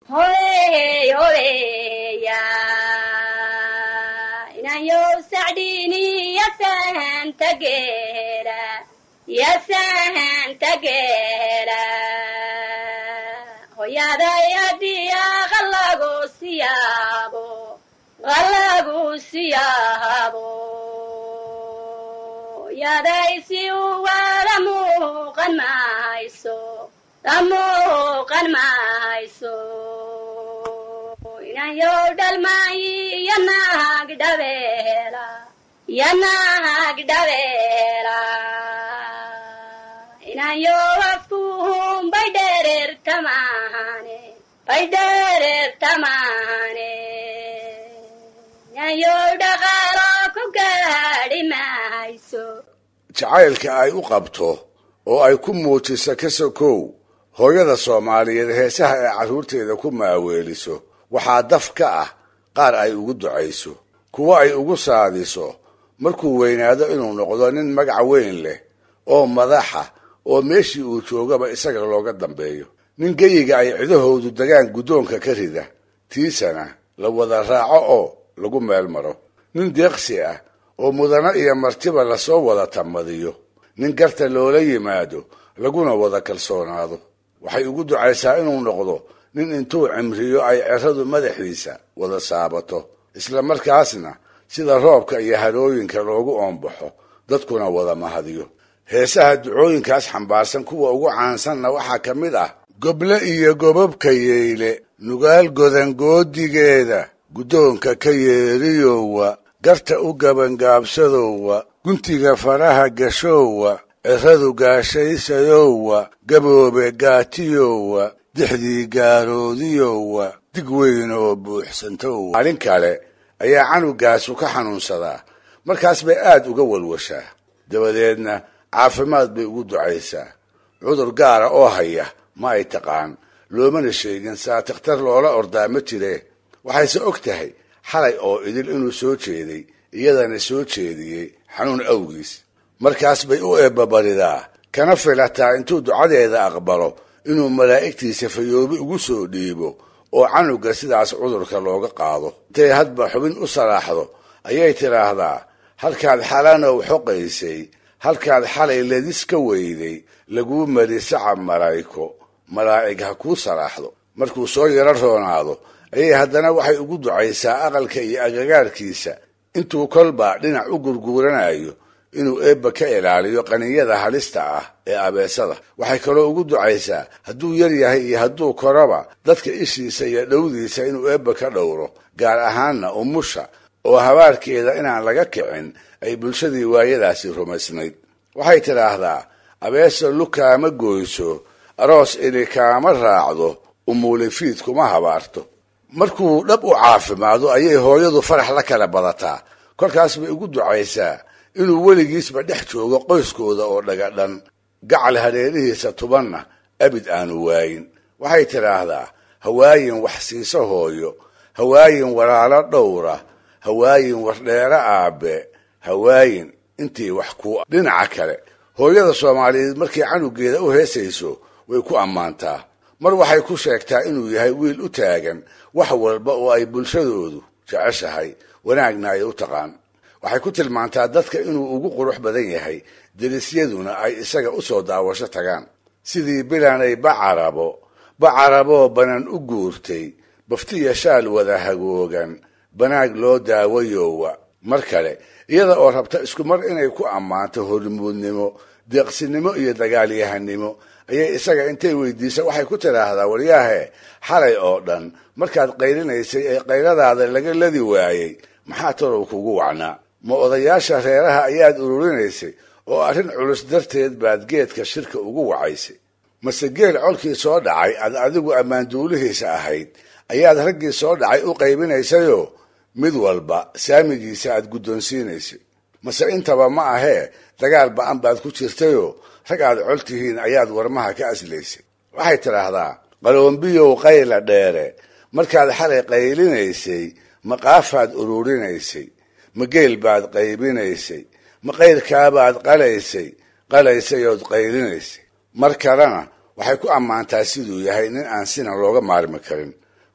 hoey hoeya inayow sacdini yasahanta geela yasahanta geela hoyaday adiya qalagu siyaabo qalagu siyaabo yaday si uwala muuqan mahayso muuqan mahayso inayow dhalmaayi yanahag dhabeela yanahag dhabeela inayow afkuhum bay dhereertamaane bay dhereertamaane inayow dhaqaalo ku gaadhi mahayso jacaylka ay u qabto oo ay ku muujisa ka sokow hooyada soomaaliyeed heesaha ay carruurteeda ku maaweeliso waxaa daf ka ah qaar ay ugu ducayso kuwo ay ugu saadiso markuu weynaado inuu noqdo nin magac weyn leh oo madaxa oo meeshii uu joogaba isaga looga dambeeyo nin geyiga ay cidahoodu degaan guddoonka ka rida tiisana la wada raaco oo lagu meel maro nin deeqsi ah oo mudano iyo martiba lasoo wada tamadiyo nin garta loola yimaado laguna wada kalsoonaado waxay ugu ducaysaa inuu noqdo nin intuu cimriyo ay ceradu madaxiisa wada saabato isla markaasna sida roobka iyo harooyinka loogu oombaxo dadkuna wada mahadiyo heesaha ducooyinkaas xambaarsan kuwa ugu caansanna waxaa ka mid ah goble iyo gobabka yeyle nugaal godangoodigeeda guddoonka ka yeeriyowa garta u gabangaabsadowa guntiga faraha gashowa ciradu gaashaysayowa gaboobe gaatiyowa dixdii gaaroodiyowa dig weyn oo buuxsantowa maalin kale ayaa canugaasu ka xanuunsadaa markaas bay aad uga walwashaa dabadeedna caafimaad bay ugu ducaysaa cudur gaara oo haya ma ay taqaan loomana sheegin saa takhtar loola ordaa ma jiree waxayse og tahay xalay oo idil inuu soo jeeday iyadana soo jeediyey xanuun awgiis markaas bay u eebbabaridaa kana filataa intuu ducadeeda aqbalo inuu malaa'igtiisa fayoobi ugu soo dhiibo oo canuga sidaas cudurka looga qaado intay hadba xubin u salaaxdo ayay tidhaahdaa halkaad xalanow xoqaysay halkaad xalay ledis ka weyday laguu mari sacab malayko malaa'ig ha kuu salaaxdo markuu soo yaro roonaado ayay haddana waxay ugu ducaysaa aqalka iyo agagaarkiisa intuu kolba dhinac u gurguuranayo inuu eebba ka ilaaliyo qaniyada halista ah ee abeesada waxay kaloo ugu ducaysaa hadduu yar yahay iyo hadduu koraba dadka ishiisa iyo dhowdiisa inuu eebba ka dhowro gaar ahaanna umusha oo habaarkeeda inaan laga kicin ay bulshadii waayadaasi rumaysnayd waxay tidhaahdaa abeesa lukaama goyso aroos ili kaama raacdo umuulifiid kuma habaarto markuu dhab u caafimaado ayay hooyadu farax la kala badataa kolkaas bay ugu ducaysaa inuu weligiisba dhex joogo qoyskooda oo dhagadhan gacal hareerihiisa tubanna abid aanu waayin waxay tidhaahdaa hawaayin wax siiso hooyo hawaayin walaalo dhowra hawaayin wardheero aabe hawaayin intii wax ku dhinaca kale hooyada soomaaliyeed markay canugeeda u heesayso way ku ammaantaa mar waxay ku sheegtaa inuu yahay wiil u taagan wax walba oo ay bulshadoodu jeceshahay wanaagna ay u taqaan waxay ku tilmaantaa dadka inuu ugu qurux badan yahay derisyaduna ay isaga u soo daawasho tagaan sidii bilanay bacarabo bacaraboo banan u guurtay baftiya shaal wada hagoogan banaag loo daawayowa mar kale iyada oo rabta isku mar inay ku ammaanto hormuudnimo deeqsinimo iyo dagaalyahanimo ayay isaga intay weydiisa waxay ku tidhaahdaa waryaahe xalay oo dhan markaad qaylinaysay ee qayladaada laga ladi waayey maxaa talow kugu wacnaa ma odayaasha reeraha ayaad ururinaysay oo arrin culus darteed baad geedka shirka ugu wacaysay mase geel colkii soo dhacay aad adigu ammaanduulihiisa ahayd ayaad raggii soo dhacay u qaybinaysayoo mid walba saamigiisa aad guddoonsiinaysay mase intaba ma ahee dagaal ba-an baad ku jirtayoo rag aad col tihiin ayaad warmaha ka aslaysay waxay tidhaahdaa qaloombiyow qayla dheere markaad xalay qaylinaysay maqaafaad ururinaysay ma geel baad qaybinaysay ma qayrkaabaad qalaysay qalaysayood qaylinaysay mar kalena waxay ku ammaantaa siduu yahay nin aan sina looga maarmi karin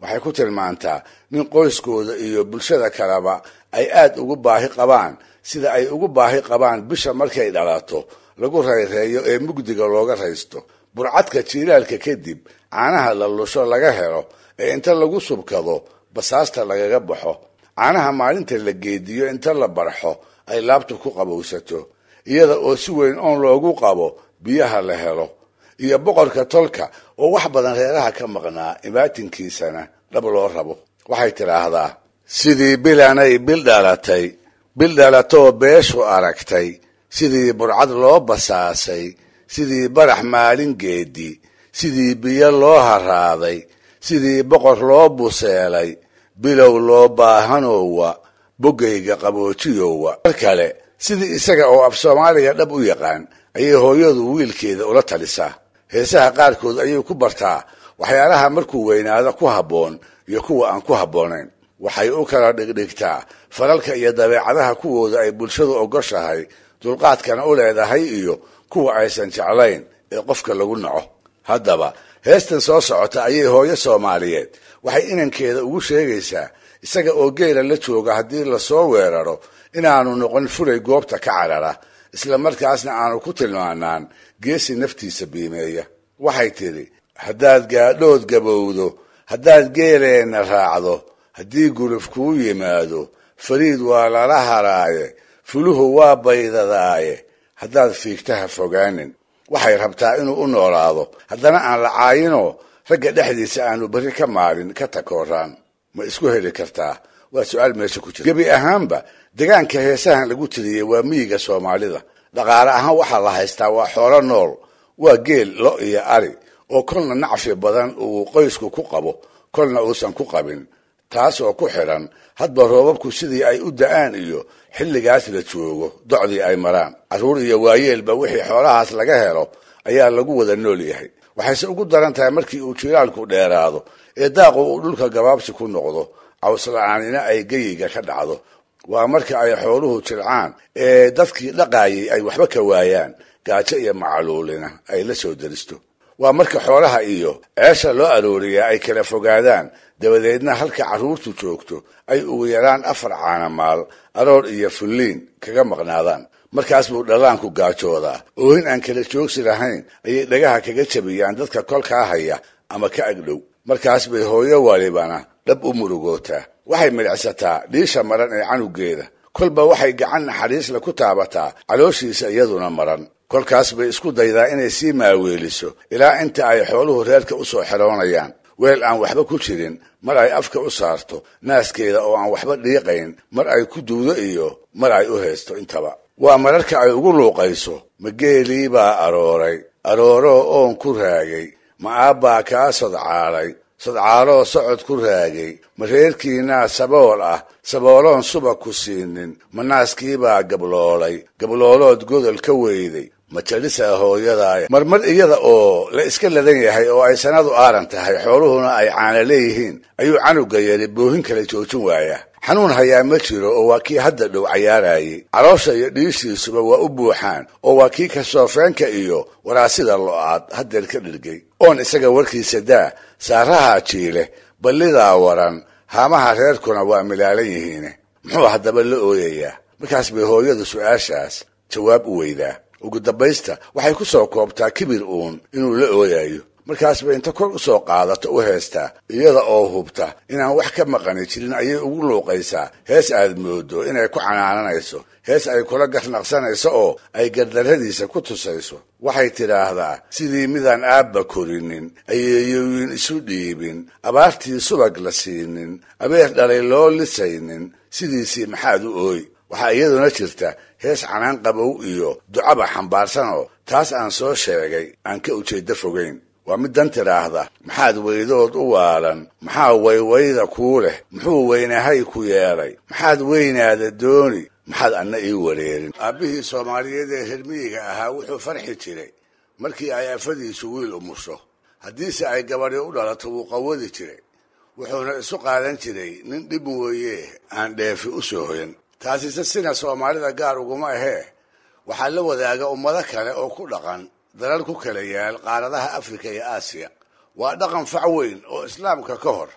waxay ku tilmaantaa nin qoyskooda iyo bulshada kaleba ay aad ugu baahi qabaan sida ay ugu baahi qabaan bisha markay dhalato lagu rayreeyo ee mugdiga looga raysto burcadka jiilaalka kadib caanaha la lusho laga helo ee inta lagu subkado basaasta lagaga baxo caanaha maalinta la geediyo inta la barxo ay laabtu ku qabowsato iyada oo si weyn oon loogu qabo biyaha la helo iyo boqorka tolka oo wax badan reeraha ka maqnaa imaatinkiisana dhab loo rabo waxay tidhaahdaa sidii bilanay bil dhalatay bil dhalatoo beeshu aragtay sidii burcad loo basaasay sidii barax maalin geedi sidii biyo loo haraaday sidii boqor loo buseelay bilow loo baahanowa boggayga qaboojiyowa mar kale sidii isaga oo af soomaaliga dhab u yaqaan ayay hooyadu wiilkeeda ula talisaa heesaha qaarkood ayay ku bartaa waxyaalaha markuu weynaado ku habboon iyo kuwa aan ku habboonayn waxay u kala dhigdhigtaa falalka iyo dabeecadaha kuwooda ay bulshadu ogoshahay dulqaadkana u leedahay iyo kuwa aysan jeclayn ee qofka lagu naco haddaba heestan soo socota ayay hooyo soomaaliyeed waxay inankeeda ugu sheegaysaa isaga oo geela la jooga haddii lasoo weeraro inaanu noqon fulay goobta ka carara isla markaasna aanu ku tilmaanaan geesi naftiisa biimeeya waxay tidhi haddaad gaadhood gabowdo haddaad geeleenna raacdo haddii guluf kuu yimaado fariid waa lala haraaye fuluhu waa baydadaaye haddaad fiigtaha fogaanin waxay rabtaa inuu u noolaado haddana aan la caayinoo ragga dhexdiisa aanu berri ka maalin ka takooraan ma isku heli kartaa waa su-aal meesha ku jira gebi ahaanba degaanka heesahan lagu tiriyey waa miyiga soomaalida dhaqaale ahaan waxaa la haystaa waa xoolo nool waa geel lo iyo ari oo kolna nacfi badan uu qoysku ku qabo kolna uusan ku qabin taas oo ku xidhan hadba roobabku sidii ay u da-aan iyo xilligaas la joogo docdii ay maraan carruur iyo waayeelba wixii xoolahaas laga helo ayaa lagu wada nool yahay waxayse ugu daran tahay markii uu jiilaalku dheeraado ee daaqu uu dhulka gabaabsi ku noqdo cawsla-aanina ay geyiga ka dhacdo waa marka ay xooluhu jilcaan ee dadkii dhaqaayay ay waxba ka waayaan gaajo iyo macaluulina ay la soo deristo waa marka xoolaha iyo ceesha loo arooriyaa ay kala fogaadaan dabadeedna halka carruurtu joogto ay ugu yaraan afar caanamaal aroor iyo fulliin kaga maqnaadaan markaas buu dhallaanku gaajoodaa oohin aan kala joogsi lahayn ayay dhagaha kaga jabiyaan dadka kolkaa haya ama ka agdhow markaas bay hooyo walibana dhab u murugootaa waxay midhicsataa dhiisha maran ee canugeeda kolba waxay gacan naxariisla ku taabataa calooshiisa iyaduna maran kolkaas bay isku daydaa inay sii maaweeliso ilaa inta ay xooluhu reerka u soo xeroonayaan weel aan waxba ku jirin mar ay afka u saarto naaskeeda oo aan waxba dhiiqayn mar ay ku duudo iyo mar ay u haysto intaba waa mararka ay ugu luuqayso ma geelii baa arooray arooroo oon ku raagay ma aabbaa kaa sodcaalay sodcaaloo socod ku raagay ma reerkiinaa sabool ah sabooloon suba ku siinin ma naaskiibaa gabloolay gabloolood godol ka weyday ma jalisaa hooyadaaya marmar iyada oo la iska ladan yahay oo ay sanadu aaran tahay xooluhuna ay caana leeyihiin ayuu canuga yari boohin kala joojin waayaa xanuun hayaa ma jiro oo waa kii hadda dhow cayaarayay caloosha iyo dhiishiisuba waa u buuxaan oo waa kii kasoofeenka iyo waraasida lo-aad haddeer ka dhirgay oon isaga warkiisa daa saaraha jiile ballidaa waran haamaha reerkuna waa milaalan yihiine muxuu haddaba la ooyayaa markaas bay hooyadu su-aashaas jawaab u weydaa ugu dambaysta waxay ku soo koobtaa kibir uun inuu la ooyayo markaas bay inta kor u soo qaadato u heestaa iyada oo hubta inaan wax ka maqani jirin ayay ugu luuqaysaa hees aad moodo inay ku canaananayso hees ay kula garnaqsanayso oo ay gardarradiisa ku tusayso waxay tidhaahdaa sidii midaan aabba korinin ayeeyooyin isu dhiibin abaartii subag la siinin abeer dhalay loo lisaynin sidiisii maxaad u ooy waxaa iyaduna jirta hees canaan qabow iyo ducaba xambaarsanoo taas aan soo sheegay aan ka ujeeddo fogayn waa mid dan tidhaahda maxaad weydood u waalan maxaa waywayda kuu leh muxuu weynahay ku yeelay maxaad weynaada dooni maxaad anna ii wareerin aabbihii soomaaliyeed ee hermiyiga ahaa wuxuu farxi jiray markii ay afadiisu wiil umusho haddiise ay gabadhi u dhalato wuu qawadi jiray wuxuuna isu qaadan jiray nin dhib mooye aan dheefi u soo hoyan taasise sina soomaalida gaar uguma ahee waxaa la wadaaga ummado kale oo ku dhaqan dalal ku kala yaal qaaradaha afrika iyo aasiya waa dhaqan fac weyn oo islaamka ka hor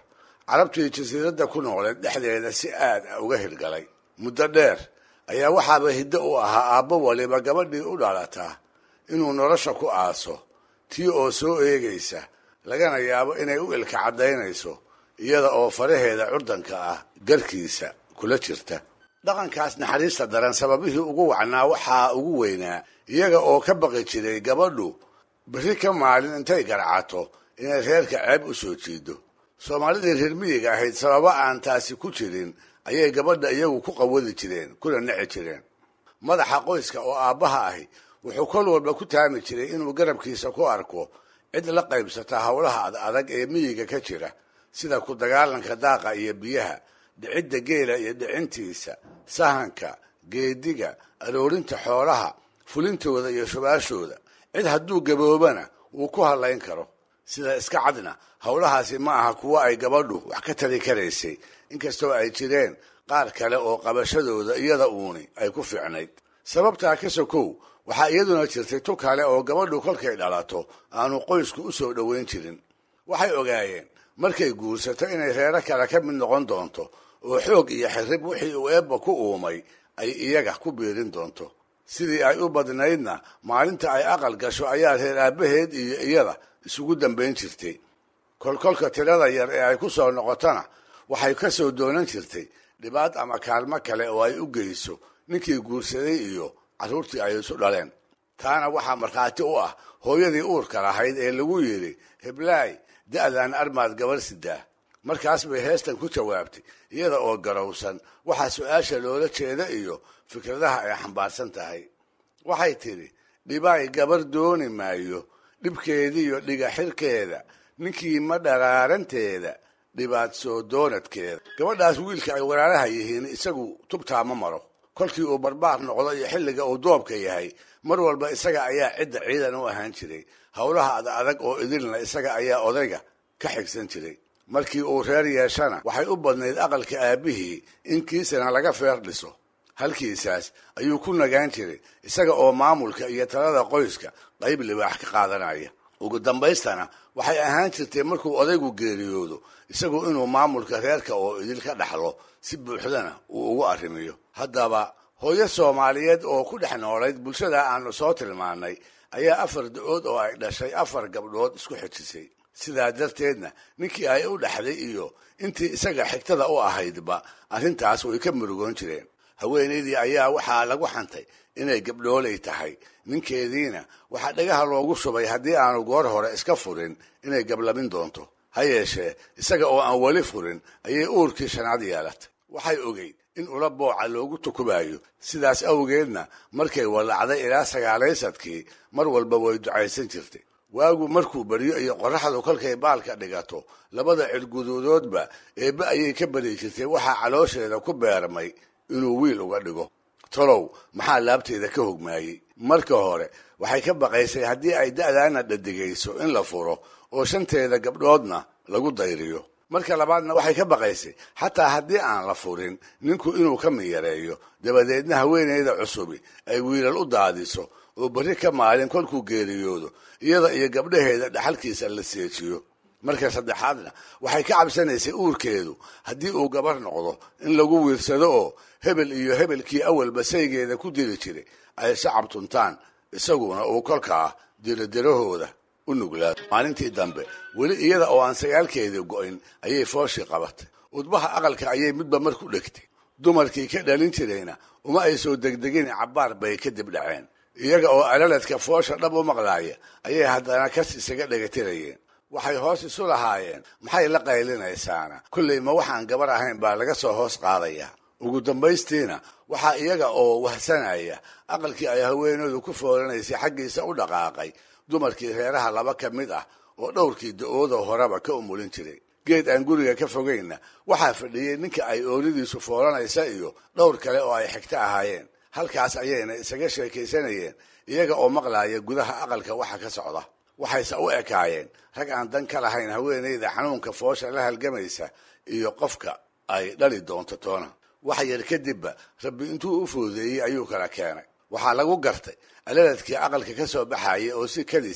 carabtii jasiiradda ku nooleed dhexdeeda si aad ah uga hirgalay muddo dheer ayaa waxaaba hiddo u ahaa aabbo waliba gabadhii u dhalataa inuu nolosha ku aaso tii oo soo eegaysa lagana yaabo inay u ilka caddaynayso iyada oo faraheeda curdanka ah garkiisa kula jirta dhaqankaas naxariista daran sababihii ugu wacnaa waxaa ugu weynaa iyaga oo ka baqi jiray gabadhu berri ka maalin intay garcato inay reerka ceeb u soo jiido soomaalidii reer miyiga ahayd sababo aan taasi ku jirin ayay gabadha iyagu ku qawadi jireen kuna nici jireen madaxa qoyska oo aabbaha ahi wuxuu kol walba ku taami jiray inuu garabkiisa ku arko cid la qaybsata howlaha ad adag ee miyiga ka jira sida ku dagaalanka daaqa iyo biyaha dhicidda geela iyo dhicintiisa sahanka geediga aroorinta xoolaha fulintooda iyo shubaashooda cid hadduu gaboobana wuu ku hadlayn karo sida iska cadna howlahaasi ma aha kuwo ay gabadhu wax ka tari karaysay inkastoo ay jireen qaar kale oo qabashadooda iyada uuni ay ku fiicnayd sababtaa ka sokow waxaa iyaduna jirtay tu kale oo gabadhu kolkay dhalato aanu qoysku u soo dhoweyn jirin waxay ogaayeen markay guursato inay reero kale ka mid noqon doonto oo xoog iyo xirrib wixii uu eebba ku uumay ay iyaga ku biirin doonto sidii ay u badnaydna maalinta ay aqal gasho ayaa reer aabbaheed iyo iyada isugu dambayn jirtay kolkolka tirada yar ee ay ku soo noqotona waxay ka soo doonan jirtay dhibaad ama kaalmo kale oo ay u geyso ninkii guursaday iyo carruurtii ay isu dhaleen taana waxaa markhaati u ah hooyadii uurka lahayd ee lagu yidhi heblaay da'dan armaad gabar sidaa markaas bay heestan ku jawaabtay iyada oo garowsan waxaa su-aasha loola jeeda iyo fikradaha ay xambaarsan tahay waxay tidhi dhibaay gabar dooni maayo dhibkeediiyo dhiga xirkeeda ninkii ma dharaaranteeda dhibaad soo doonadkeeda gabadhaas wiilka ay walaalaha yihiin isagu tubtaa ma maro kolkii uu barbaar noqdo iyo xilliga uu doobka yahay mar walba isaga ayaa cidda ciidan u ahaan jiray howlaha ad adag oo idilna isaga ayaa odayga ka xigsan jiray markii uu reer yeeshana waxay u badnayd aqalka aabbihii in kiisana laga feer dhiso halkiisaas ayuu ku nagaan jiray isaga oo maamulka iyo talada qoyska qayb libaax ka qaadanaya ugu dambaystana waxay ahaan jirtay markuu odaygu geeriyoodo isagu inuu maamulka reerka oo idil ka dhaxlo si buuxdana uu ugu arrimiyo haddaba hooyo soomaaliyeed oo ku dhex noolayd bulshada aanu soo tilmaannay ayaa afar da-ood oo ay dhashay afar gabdhood isku xijisay sidaa darteedna ninkii ay u dhaxday iyo intii isaga xigtada u ahaydba arrintaas way ka murugoon jireen haweenaydii ayaa waxaa lagu xantay inay gabdhoolay tahay ninkeediina waxaa dhagaha loogu shubay haddii aanu goor hore iska furin inay gablamin doonto ha yeeshee isaga oo aan weli furin ayay uurkii shanaad yeelatay waxay ogeyd in ula booca loogu tukubayo sidaas awgeedna markay wallacday ilaa sagaalaysadkii mar walba way ducaysan jirtay waagu markuu baryo iyo qorraxdu kolkay baalka dhigato labada cirguduudoodba eebbe ayay ka bari jirtay waxaa caloosheeda ku beermay inuu wiil uga dhigo tolow maxaa laabteeda ka hogmaayey marka hore waxay ka baqaysay haddii ay da'daana dhadigayso in la furo oo shanteeda gabdhoodna lagu dayriyo marka labaadna waxay ka baqaysay xataa haddii aan la furin ninku inuu ka miyareeyo dabadeedna haweenayda cusubi ay wiilal u daadiso oo berri ka maalin kolkuu geeriyoodo iyada iyo gabdhaheeda dhaxalkiisa la seejiyo marka saddexaadna waxay ka cabsanaysay uurkeedu haddii uu gabar noqdo in lagu wiirsado oo hebel iyo hebelkii awalba saygeeda ku diri jiray ay shacab tuntaan isaguna uu kolkaa diradirahooda u nuglaado maalintii dambe weli iyada oo aan sagaalkeedii go'in ayay fooshii qabatay udbaha aqalka ayay midba mar ku dhegtay dumarkii ka dhalin jirayna uma ay soo degdegin cabbaar bay kadib dhaceen iyaga oo alaladka foosha dhab u maqlaaya ayay haddana kas isaga dhegatirayeen waxay hoos isu lahaayeen maxay la qaylinaysaana kollay ma waxaan gabar ahayn baa laga soo hoos qaadayaa ugu dambaystiina waxaa iyaga oo wahsanaya aqalkii ay haweenoodu ku foolanaysay xaggiisa u dhaqaaqay dumarkii reeraha laba ka mid ah oo dhowrkii da-ooda horeba ka umulin jiray geed aan guriga ka fogaynna waxaa fadhiyey ninka ay ooridiisu foolanaysa iyo dhowr kale oo ay xigto ahaayeen halkaas ayayna isaga sheekaysanayeen iyaga oo maqlaaya gudaha aqalka waxa ka socda waxayse u ekaayeen rag aan dan ka lahayn haweenayda xanuunka foosha la halgamaysa iyo qofka ay dhali doonto toona wax yar kadibba rabbi intuu u foodeeyey ayuu kala keenay waxaa lagu gartay alaladkii aqalka ka soo baxaya oo si kadisa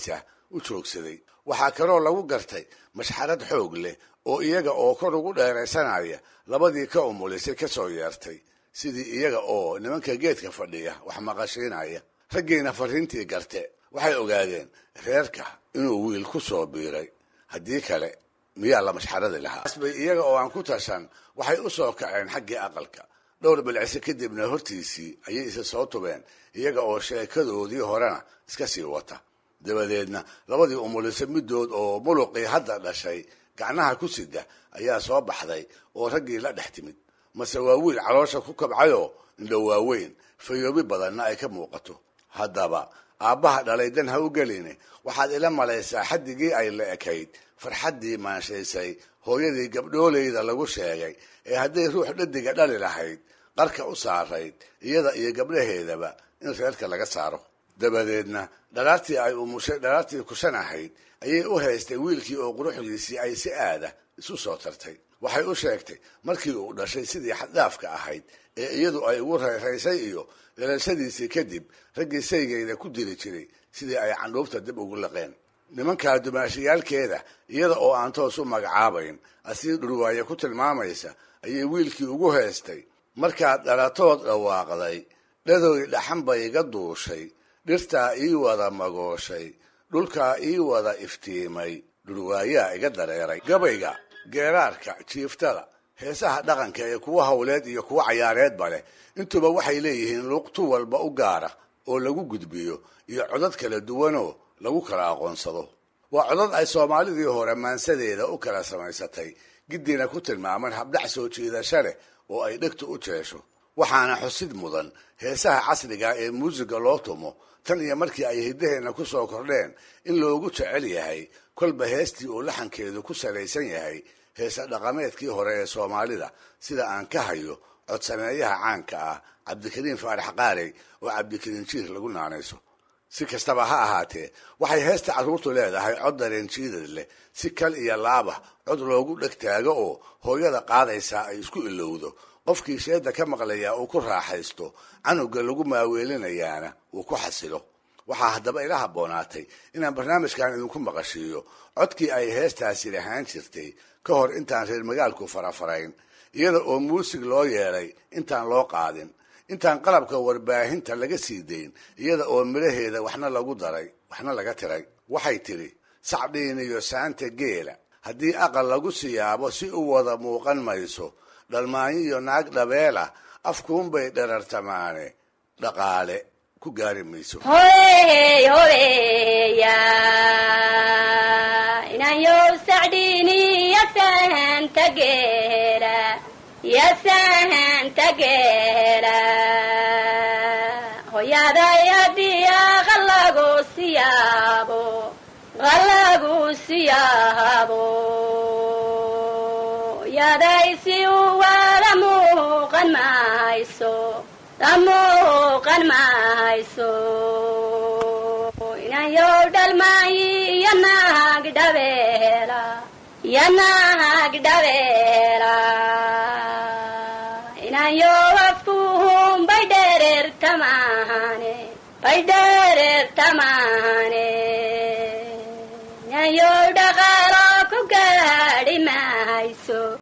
u joogsaday waxaa kaloo lagu gartay mashxarad xoog leh oo iyaga oo kor ugu dheeraysanaya labadii ka umulisay ka soo yeertay sidii iyaga oo nimanka geedka fadhiya wax maqashiinaya raggiina fariintii garte waxay ogaadeen reerka inuu wiil ku soo biiray haddii kale miyaa la mashxaradi lahaa asbay iyaga oo aan ku tashan waxay u soo kaceen xaggii aqalka dhowr bilcise kadibna hortiisii ayay isa soo tubeen iyaga oo sheekadoodii horena iska sii wata dabadeedna labadii umulise middood oo muluqii hadda dhashay gacnaha ku sida ayaa soo baxday oo raggii la dhex timid mase waa wiil caloosha ku kabcayoo indho waaweyn fayoobi badanna ay ka muuqato haddaba aabbaha dhalay dan ha u geline waxaad ila malaysaa xaddigii ay la ekayd farxaddii maanshaysay hooyadii gabdhooleyda lagu sheegay ee hadday ruux dhadiga dhali lahayd qarka u saarayd iyada iyo gabdhaheedaba in reerka laga saaro dabadeedna dhalaartii ay umushay dhalaartii kushan ahayd ayay u haystay wiilkii oo quruxdiisii ay si aada isu soo tartay waxay u sheegtay markii uu dhashay sidii xaddaafka ahayd ee iyadu ay ugu rayraysay iyo dhalashadiisii kadib raggii saygeyda ku diri jiray sidii ay candhuufta dib ugu laqeen nimankaa dumaashiyaalkeeda iyada oo aan toos u magacaabayn asii dhurwaaye ku tilmaamaysa ayay wiilkii ugu heestay markaad dhalatood dhawaaqday dhadoy dhaxan bay iga duushay dhirtaa ii wada magooshay dhulkaa ii wada iftiimay dhurwaayaa iga dareeray gabayga geeraarka jiiftada heesaha dhaqanka ee kuwa hawleed iyo kuwa cayaareedba leh intuba waxay leeyihiin luuqtu walba u gaara oo lagu gudbiyo iyo codad kala duwanoo lagu kala aqoonsado waa codad ay soomaalidii hore maansadeeda u kala samaysatay giddiina ku tilmaaman habdhac soo jiidasha leh oo ay dhegtu u jeesho waxaana xusid mudan heesaha casriga ee muusiga loo tumo tan iyo markii ay hiddaheenna ku soo kordheen in loogu jecel yahay kolba heestii uu laxankeedu ku salaysan yahay heesa dhaqameedkii hore ee soomaalida sida aan ka hayo codsameeyaha caanka ah cabdikariin faarax qaarey oo cabdikariin jiir lagu naanayso si kastaba ha ahaatee waxay heesta carruurtu leedahay cod dareen jiidad leh si kal iyo laaba cod loogu dheg taago oo hooyada qaadaysaa ay isku ilowdo qofkii sheedda ka maqlayaa uu ku raaxaysto canuga lagu maaweelinayaana uu ku xasilo waxaa haddaba ila habboonaatay inaan barnaamijkan idinku maqashiiyo codkii ay heestaasi lahaan jirtay ka hor intaan reer magaalku farafarayn iyada oo muusig loo yeelay intaan loo qaadin intaan qalabka warbaahinta laga sii dayn iyada oo midhaheeda waxna lagu daray waxna laga tiray waxay tidhi sacdhiin iyo saanta geela haddii aqal lagu siyaabo si u wada muuqan mayso dhalmaanyo iyo naag dhabeela afkuunbay dherartamaane dhaqaale ku gaari mayso hoey hobeya inayow sacdhiini yasahanta geela yasahanta geela hoyaday haddii aqal lagu siyaabo qalagu siyaabo yaday si u wada muuqan mayso damuuqan mayso inayow dhalmaayi iyo naag dhabeela iyo naag dhabeela inayow afkuhun bay dhereertamaane bay dhereertamaane inayow dhaqaalo ku gaadhi mayso